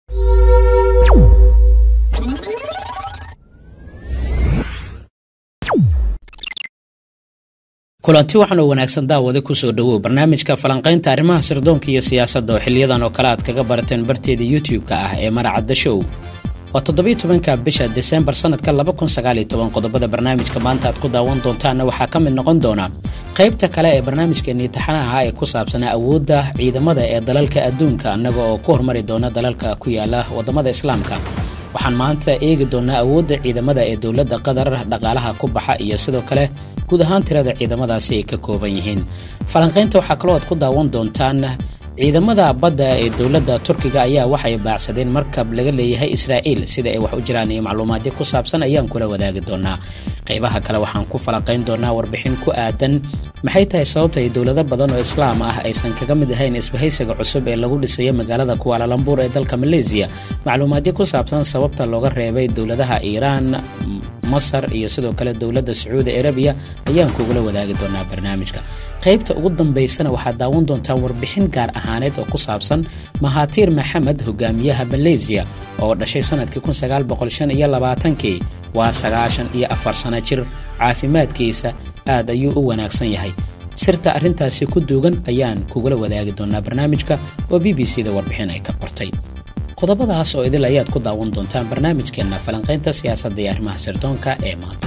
kulanti waxaan oo wanaagsan daawada kusoo dhowow barnaamijka falanqaynta arrimaha sirdoonka iyo siyaasadda oo xiliyadan oo kale aad kaga barateen barteeda youtube-ka ah ee maracadda show waa toddobiyo tobanka bisha desembar sanadka laba kun sagaaliyo toban qodobada barnaamijka maanta aad ku daawan doontaanna waxaa ka mid noqon doona qaybta kale ee barnaamijkeenii taxanaha ee ku saabsanaa awoodda ciidamada ee dalalka adduunka annaga oo ku hormari doona dalalka ku yaala waddamada islaamka waxaan maanta eegi doonaa awoodda ciidamada ee dowladda qatar dhaqaalaha ku baxa iyo sidoo kale guud ahaan tirada ciidamadaasi ay ka kooban yihiin falanqaynta waxaa kaloo aad ku daawan doontaan ciidamada badda ee dowladda turkiga ayaa waxay baacsadeen markab laga leeyahay israa'iil sida ay wax u jiraan iyo macluumaadyo ku saabsan ayaan kula wadaagi doonaa qaybaha kale waxaan ku falanqayn doonaa warbixin ku aadan maxay tahay sababta ay dowlado badan oo islaam ah aysan kaga mid ahayn isbahaysiga cusub ee lagu dhisayo magaalada kuwaalalambuur ee dalka maleesiya macluumaadyo ku saabsan sababta looga reebay dowladaha iiraan masar iyo sidoo kale dowladda sacuudi arabiya ayaan kugula wadaagi doonaa barnaamijka qaybta ugu dambaysana waxaad daawan doontaa warbixin gaar ahaaneed oo ku saabsan mahatiir maxamed hogaamiyaha maleesiya oo dhashay sanadkii kii waa sagaashan iyo afar sano jir caafimaadkiisa aad ayuu u wanaagsan yahay sirta arrintaasi ku duugan ayaan kugula wadaagi doonaa barnaamijka oo b b c da warbixin ay ka qortay qodobadaas oo idil ayaad ku daawan doontaan barnaamijkeenna falanqaynta siyaasadda iyo arrimaha sirdoonka ee maanta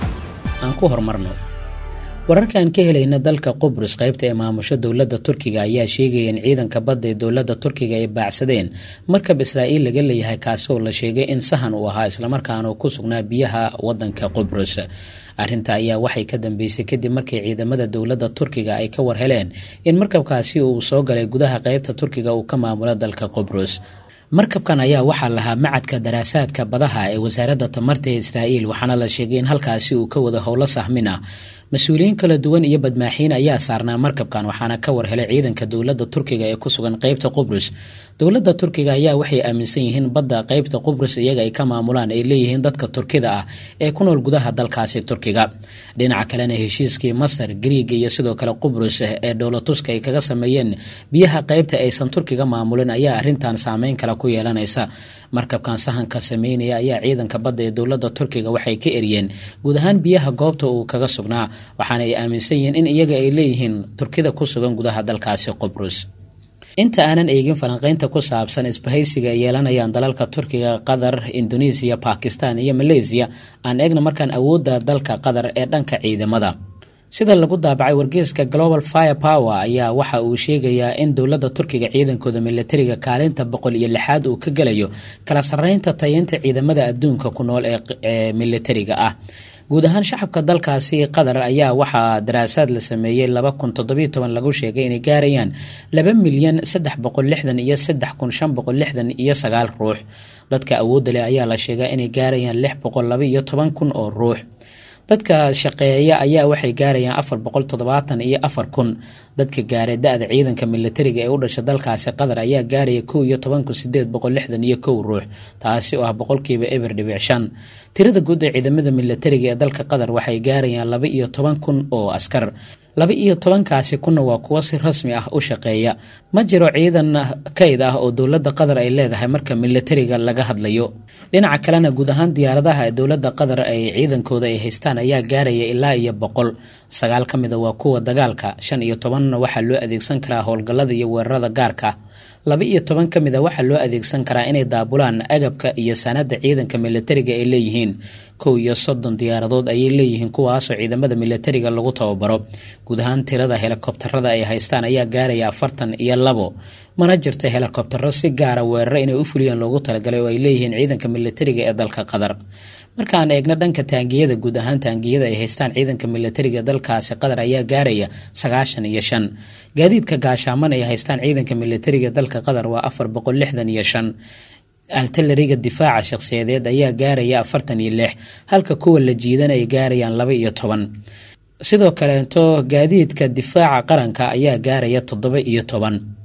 aan ku horumarno wararkaan ka helayna dalka qubrus qaybta ee maamusho dowladda turkiga ayaa sheegaya in ciidanka badda ee dowladda turkiga ay baacsadeen markab israa'iil laga leeyahay kaasi oo la sheegay in sahan uu ahaa islamarkaana uu ku sugnaa biyaha wadanka qubrus arrinta ayaa waxay ka dambeysay kadib markii ciidamada dowladda turkiga ay ka war heleen in markabkaasi uu soo galay gudaha qaybta turkiga uu ka maamulo dalka qubrus markabkan ayaa waxaa lahaa macadka daraasaadka badaha ee wasaaradda tamarta ee israa'iil waxaana la sheegay in halkaasi uu ka wada howlo sahmin ah mas-uuliyiin kala duwan iyo badmaaxiin ayaa saarnaa markabkan waxaana ka war helay ciidanka dowladda turkiga ee ku sugan qaybta qubrus dowladda turkiga ayaa waxay aaminsan yihiin badda qaybta qubrus iyaga ay ka maamulaan ay leeyihiin dadka turkida ah ee ku nool gudaha dalkaasi turkiga dhinaca kalena heshiiskii masar griiga iyo sidoo kale qubrus ee dhowlatuska ay kaga sameeyeen biyaha qaybta aysan turkiga maamulin ayaa arrintan saameyn kale ku yeelanaysa markabkan sahanka sameynaya ayaa ciidanka badda ee dowladda turkiga waxay ka eriyeen guud ahaan biyaha goobta uu kaga sugnaa waxaana ay aaminsan yihiin in iyaga ay leeyihiin turkida ku sugan gudaha dalkaasi qubrus inta aanan eegin falanqaynta ku saabsan isbahaysiga ay yeelanayaan dalalka turkiga qatar indonesiya bakistan iyo maleysiya aan eegna markaan awoodda dalka qatar ee dhanka ciidamada sida lagu daabacay wargeyska global fire power ayaa waxa uu sheegayaa in dowladda turkiga ciidankooda milatariga kaalinta boqol iyo lixaad uu ka gelayo kala sarreynta tayeynta ciidamada adduunka ku nool ee milatariga ah guud ahaan shacabka dalkaasi qatar ayaa waxaa daraasaad la sameeyey laba kun toddobiyo toban lagu sheegay inay gaarayaan laba milyan saddex boqol lixdan iyo saddex kun shan boqol lixdan iyo sagaal ruux dadka awoodda leh ayaa la sheegaa inay gaarayaan lix boqol laba iyo toban kun oo ruux dadka shaqeeya ayaa waxay gaarayaan afar boqol toddobaatan iyo afar kun dadka gaaray da-da ciidanka milatariga ee u dhasha dalkaasi qatar ayaa gaaraya kow iyo toban kun sideed boqol lixdan iyo kow ruux taasi oo ah boqolkiiba eber dhibic shan tirada guud ee ciidamada milatariga ee dalka qatar waxay gaarayaan laba iyo toban kun oo askar laba iyo tobankaasi kunna waa kuwo si rasmi ah u shaqeeya ma jiro ciidan kayd ah oo dowladda qatar ay leedahay marka milatariga laga hadlayo dhinaca kalena guud ahaan diyaaradaha ee dowladda qatar ay ciidankooda ay haystaan ayaa gaaraya ilaa iyo boqol sagaal ka mida waa kuwa dagaalka shan iyo tobanna waxaa loo adeegsan karaa howlgallada iyo weerarada gaarka laba iyo toban ka mid a waxaa loo adeegsan karaa inay daabulaan agabka iyo sanadda ciidanka milatariga ay leeyihiin kow iyo soddon diyaaradood ayay leeyihiin kuwaasoo ciidamada milatariga lagu tababaro guud ahaan tirada helikobtarada ay haystaan ayaa gaaraya afartan iyo labo mana jirta helikobtaro si gaara weeraro inay u fuliyaan loogu talagalay oo ay leeyihiin ciidanka milatariga ee dalka qatar markaan eegno dhanka taangiyada guud ahaan taangiyada ay haystaan ciidanka milatariga dalkaasi qatar ayaa gaaraya sagaashan iyo shan gaadiidka gaashaaman ay haystaan ciidanka milatariga dalka qatar waa afar boqol lixdan iyo shan altalariga difaaca shakhsiyadeed ayaa gaaraya afartan iyo lix halka kuwa la jiidan ay gaarayaan laba iyo toban sidoo kaleeto gaadiidka difaaca qaranka ayaa gaaraya toddoba iyo toban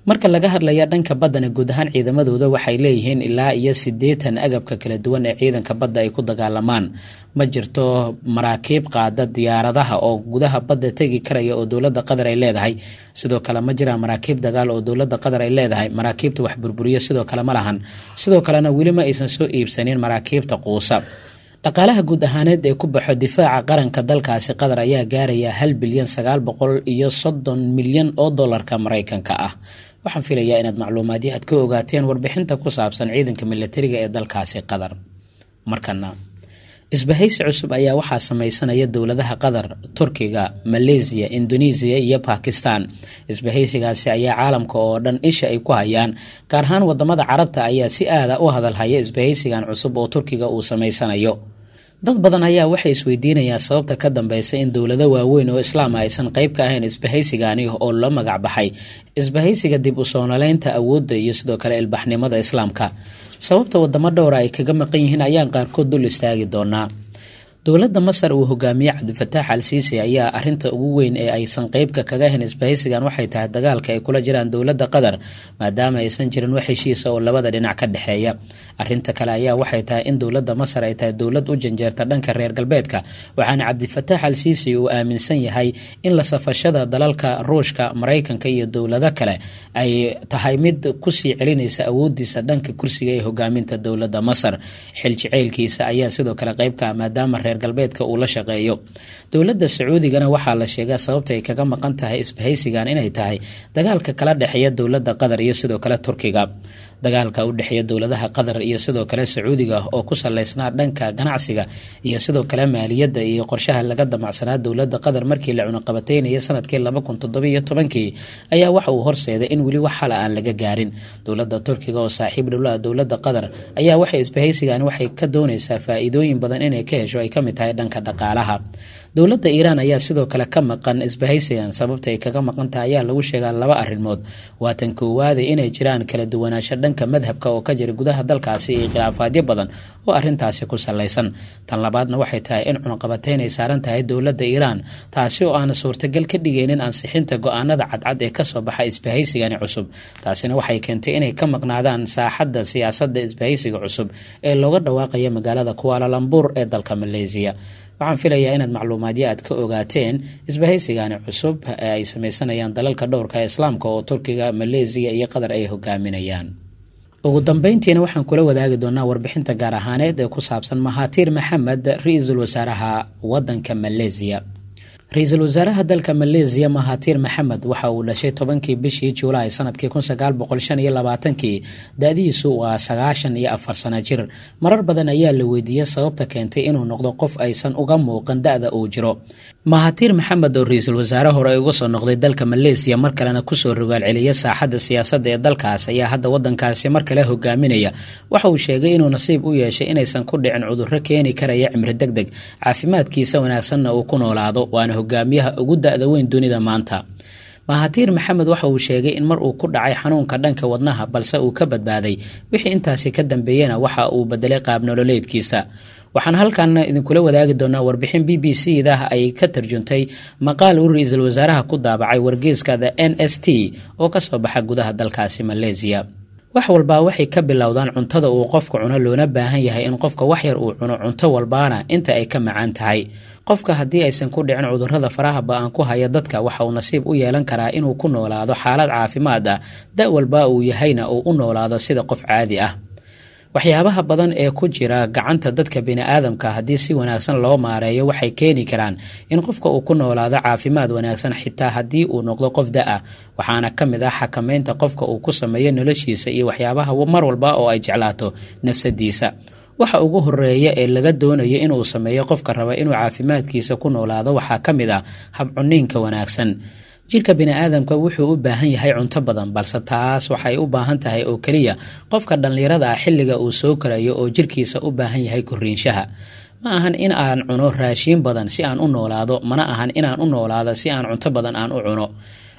marka laga hadlaya dhanka baddana guud ahaan ciidamadooda waxay leeyihiin ilaa iyo siddeetan agabka kala duwan ee ciidanka badda ay ku dagaalamaan ma jirto maraakiib qaada diyaaradaha oo gudaha badda tegi karaya oo dowladda qatar ay leedahay sidoo kale ma jiraan maraakiib dagaal oo dowladda qatar ay leedahay maraakiibta wax burburiya sidoo kale ma lahan sidoo kalena weli ma aysan soo iibsanin maraakiibta quusa dhaqaalaha guud ahaaneed ee ku baxo difaaca qaranka dalkaasi qatar ayaa gaaraya hal bilyan sagaal boqol iyo soddon milyan oo dollarka maraykanka ah waxaan filayaa inaad macluumaadyo aad ka ogaateen warbixinta ku saabsan ciidanka milatariga ee dalkaasi qatar markana isbahaysi cusub ayaa waxaa sameysanaya dowladaha qatar turkiga maleysiya indonesiya iyo bakistan isbahaysigaasi ayaa caalamka oo dhan isha ay ku hayaan gaar ahaan wadamada carabta ayaa si aada u hadalhaya isbahaysigan cusub oo turkiga uu sameysanayo dad badan ayaa waxay isweydiinayaan sababta ka dambeysa in dowlado waaweyn oo islaama aysan qeyb ka ahayn isbahaysigani oo la magac baxay isbahaysiga dib u soonaleynta awoodda iyo sidoo kale ilbaxnimada islaamka sababta wadamo dhowra ay kaga maqan yihiin ayaan qaarkood dul istaagi doonaa dowladda masar uu hogaamiye cabdifataax al siisi ayaa arinta ugu weyn ee aysan qeybka kaga ahayn isbahaysigan waxay tahay dagaalka ay kula jiraan dowladda qatar maadaama aysan jirin wax heshiisa oo labada dhinac ka dhexeeya arinta kale ayaa waxay tahay in dowladda masar ay tahay dowlad u janjeerta dhanka reer galbeedka waxaana cabdifataax al siisi uu aaminsan yahay in la safashada dalalka ruushka maraykanka iyo dowlado kale ay tahay mid kusii celinaysa awoodiisa dhanka kursiga ee hogaaminta dowladda masar xil jaceylkiisa ayaa sidoo kale qeybka maadaama reer galbeedka uu la shaqeeyo dowladda sacuudigana waxaa la sheegaa sababta ay kaga maqan tahay isbahaysigan inay tahay dagaalka kala dhexeeya dowladda qatar iyo sidoo kale turkiga dagaalka u dhexeeya dowladaha qatar iyo sidoo kale sacuudiga oo ku saleysnaa dhanka ganacsiga iyo sidoo kale maaliyadda iyo qorshaha laga damacsanaa dowladda qatar markii la cunaqabateynayay sanadkii laba kun toddobiyo tobankii ayaa waxa uu horseeday in weli wax xala aan laga gaarin dowladda turkiga oo saaxiib dhowlaha dowladda qatar ayaa waxay isbahaysigan waxay ka doonaysaa faa-iidooyin badan inay ka hesho ay kamid tahay dhanka dhaqaalaha dowladda iiraan ayaa sidoo kale ka maqan isbahaysigan sababta ay kaga maqan tahay ayaa lagu sheegaa laba arrimood waatan koowaade inay jiraan kala duwanaansho dhanka madhabka oo ka jira gudaha dalkaasi iyo khilaafaadyo badan oo arintaasi ku salaysan tan labaadna waxay tahay in cunaqabateyn ay saaran tahay dowladda iiraan taasi oo aana suurtagal ka dhigaynin ansixinta go-aanada cadcad ee kasoo baxa isbahaysigani cusub taasina waxay keentay inay ka maqnaadaan saaxadda siyaasadda isbahaysiga cusub ee looga dhawaaqaya magaalada kuwaalalambur ee dalka maleysiya waxaan filayaa inaad macluumaadyo aad ka ogaateen isbahaysigani cusub ee ay sameysanayaan dalalka dhowrka ee islaamka oo turkiga maleysiya iyo qatar ay hogaaminayaan ugu dambeyntiina waxaan kula wadaagi doonaa warbixinta gaar ahaaneed ee ku saabsan mahaatiir maxamed ra-iisul wasaaraha wadanka maleysiya ra-iisul wasaaraha dalka maleysiya mahaatiir maxamed waxa uu dhashay tobankii bishii juulaay sanadkii kun sagaal boqol shan iyo labaatankii da-diisu waa sagaashan iyo afar sano jir marar badan ayaa la weydiiyey sababta keentay inuu noqdo qof aysan uga muuqan da-da uu jiro mahaatiir maxamed oo ra-iisul wasaare hore uga soo noqday dalka maleysiya mar kalena kusoo rogaal celiya saaxadda siyaasadda ee dalkaas ayaa hadda wadankaasi mar kale hogaaminaya waxa uu sheegay inuu nasiib u yeeshay inaysan ku dhicin cudurro keeni karaya cimri deg deg caafimaadkiisa wanaagsanna uu ku noolaado waana hogaamiyaha ugu da-da weyn dunida maanta mahatiir maxamed waxa uu sheegay in mar uu ku dhacay xanuunka dhanka wadnaha balse uu ka badbaaday wixii intaasi ka dambeeyena waxa uu bedelay qaab nololeedkiisa waxaan halkan idinkula wadaagi doonaa warbixin b b c da ay ka tarjuntay maqaal uu ra-iisul wasaaraha ku daabacay wargeyska the n s t oo kasoo baxa gudaha dalkaasi maleysiya wax walbaa waxay ka bilowdaan cuntada uu qofka cuno loona baahan yahay in qofka wax yar uu cuno cunto walbaana inta ay ka macaan tahay qofka haddii aysan ku dhicin cudurrada faraha ba-aan ku haya dadka waxa uu nasiib u yeelan karaa inuu ku noolaado xaalad caafimaad ah da walba uu yahayna uu u noolaado sida qof caadi ah waxyaabaha badan ee ku jira gacanta dadka bini-aadamka haddii si wanaagsan loo maareeyo waxay keeni karaan in qofka uu ku noolaado caafimaad wanaagsan xitaa haddii uu noqdo qof da-ah waxaana ka mid ah xakameynta qofka uu ku sameeyo noloshiisa iyo waxyaabaha mar walba oo ay jeclaato nafsadiisa waxa ugu horeeya ee laga doonayo inuu sameeyo qofka raba inuu caafimaadkiisa ku noolaado waxaa ka mid ah habcuniinka wanaagsan jirka bini-aadamka wuxuu u baahan yahay cunto badan balse taas waxay u baahan tahay oo keliya qofka dhallinyarada ah xilliga uu soo karayo oo jirkiisa u baahan yahay koriinshaha ma ahan in aan cuno raashiin badan si aan u noolaado mana ahan inaan u noolaado si aan cunto badan aan u cuno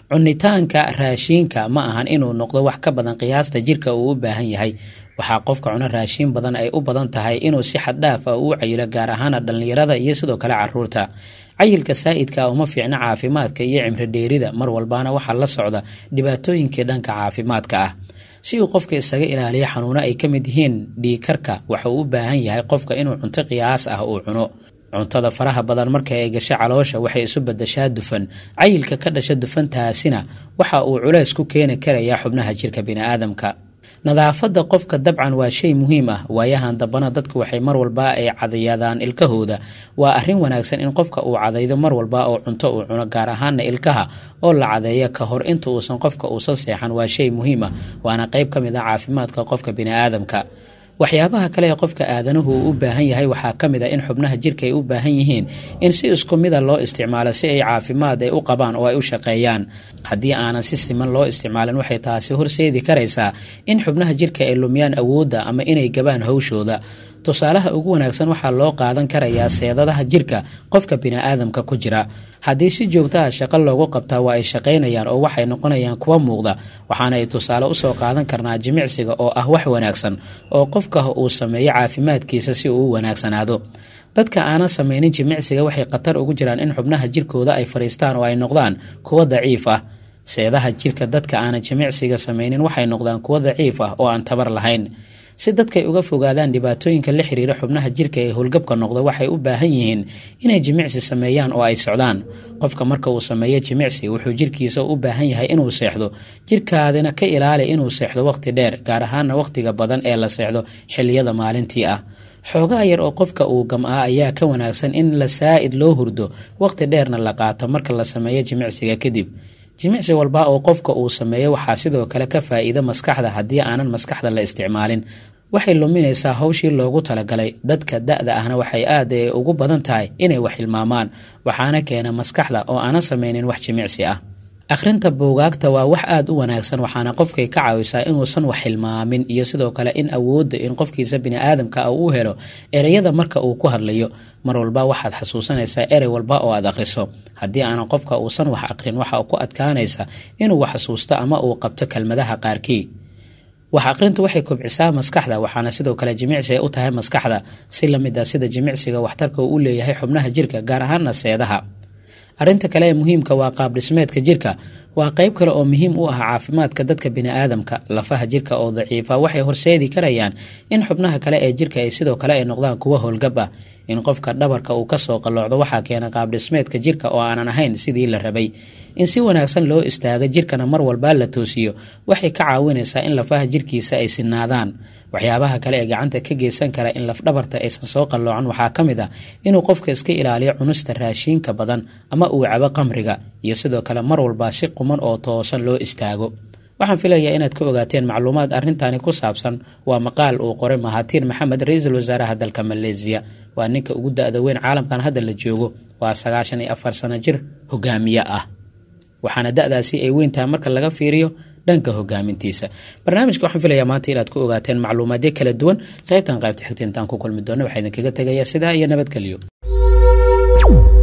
cunitaanka raashiinka ma ahan inuu noqdo wax ka badan qiyaasta jirka uu u baahan yahay waxaa qofka cuno raashiin badan ay u badan tahay inuu si xaddhaaf ah uu cayilo gaar ahaana dhallinyarada iyo sidoo kale caruurta cayilka saa'idka uma fiicno caafimaadka iyo cimri dheerida mar walbaana waxaa la socda dhibaatooyinkii dhanka caafimaadka ah si uu qofka isaga ilaaliyo xanuuno ay ka mid yihiin dhiikarka waxa uu u baahan yahay qofka inuu cunto qiyaas ah uu cuno cuntada faraha badan marka ay gasho caloosha waxay isu badashaa dufan cayilka ka dhasha dufantaasina waxa uu culays ku keeni karayaa xubnaha jirka bini'aadamka nadaafadda qofka dabcan waa shay muhiim ah waayahan dambana dadku waxay mar walba ay cadayadaan ilkahooda waa arrin wanaagsan in qofka uu cadaydo mar walba oo cunto uu cuno gaar ahaana ilkaha oo la cadeeyo ka hor inta uusan qofka uusan seexan waa shay muhiim ah waana qayb ka mid ah caafimaadka qofka bini'aadamka waxyaabaha kale ee qofka aadanuhu uu u baahan yahay waxaa ka mid a in xubnaha jirka ay u baahan yihiin in si isku mida loo isticmaalo si ay caafimaad ay u qabaan oo ay u shaqeeyaan haddii aanan si siman loo isticmaalin waxay taasi horseedi karaysaa in xubnaha jirka ay lumiyaan awoodda ama inay gabaan hawshooda tusaalaha ugu wanaagsan waxaa loo qaadan karayaa seedadaha jirka qofka bini'aadamka ku jira haddii si joogtaha shaqo loogu qabtaa waa ay shaqaynayaan oo waxay noqonayaan kuwa muuqda waxaana ay tusaale usoo qaadan karnaa jimicsiga oo ah wax wanaagsan oo qofka uu sameeyo caafimaadkiisa si uu u wanaagsanaado dadka aanan samaynin jimicsiga waxay khatar ugu jiraan in xubnaha jirkooda ay fadhiistaan oo ay noqdaan kuwo daciif ah seedaha jirka dadka aanan jimicsiga samaynin waxay noqdaan kuwo daciif ah oo aan tabar lahayn si dadkay uga fogaadaan dhibaatooyinka la xiriira xubnaha jirka ee howlgabka noqda waxay u baahan yihiin inay jimicsi sameeyaan oo ay socdaan qofka marka uu sameeyo jimicsi wuxuu jirkiisa u baahan yahay inuu seexdo jirkaadina ka ilaali inuu seexdo waqti dheer gaar ahaana waqtiga badan ee la seexdo xilliyada maalintii ah xoogaa yar oo qofka uu gam-aa ayaa ka wanaagsan in la saa'id loo hurdo waqti dheerna la qaato marka la sameeyo jimicsiga kadib jimicsi walba oo qofka uu sameeyo waxaa sidoo kale ka faa'iido maskaxda haddii aanan maskaxda la isticmaalin waxay luminaysaa hawshii loogu talagalay dadka da-da ahna waxay aad ugu badan tahay inay wax hilmaamaan waxaana keena maskaxda oo aanan samaynin wax jimicsi ah akhrinta buugaagta waa wax aada u wanaagsan waxaana qofkay ka caawisaa inuusan wax hilmaamin iyo sidoo kale in awoodda in qofkiisa bini'aadamka ah uu helo ereyada marka uu ku hadlayo mar walba waxaad xasuusanaysaa erey walba oo aad akhriso haddii aanan qofka uusan wax aqrin waxa ku adkaanaysa inuu wax xasuusto ama uu qabto kelmadaha qaarkii wax aqrintu waxay kobcisaa maskaxda waxaana sidoo kale jimicsi ay u tahay maskaxda si lamid a sida jimicsiga waxtarka uu u leeyahay xubnaha jirka gaar ahaana seedaha arrinta kale ee muhiimka waa qaab dhismeedka jirka waa qayb kale oo muhiim u ah caafimaadka dadka bini'aadamka lafaha jirka oo daciifa waxay horseedi karayaan in xubnaha kale ee jirka ay sidoo kale ay noqdaan kuwo howlgab ah in qofka dhabarka uu kasoo qalloocdo waxaa keena qaab dhismeedka jirka oo aanan ahayn sidii la rabay in si wanaagsan loo istaago jirkana mar walba la toosiyo waxay ka caawinaysaa in lafaha jirkiisa ay sinaadaan waxyaabaha kale ee gacanta ka geysan kara in lafdhabarta aysan soo qalloocan waxaa ka mid ah inuu qofka iska ilaaliyo cunista raashiinka badan ama uu cabo qamriga iyo sidoo kale mar walba si quman oo toosan loo istaago waxaan filayaa inaad ka ogaateen macluumaad arrintani ku saabsan waa maqaal uu qoray mahatiin maxamed ra-iisul wasaaraha dalka maleesiya waa ninka ugu da-da weyn caalamkan hadda la joogo waa sagaashan iyo afar sano jir hogaamiye ah waxaana da-daasi ay weyntahay marka laga fiiriyo dhanka hogaamintiisa barnaamijka waxaan filayaa maanta inaad ku ogaateen macluumaadyo kala duwan qaybtan qaybta xigta intaan ku kulmi doona waxaa idinkaga tegayaa sidaa iyo nabadgelyo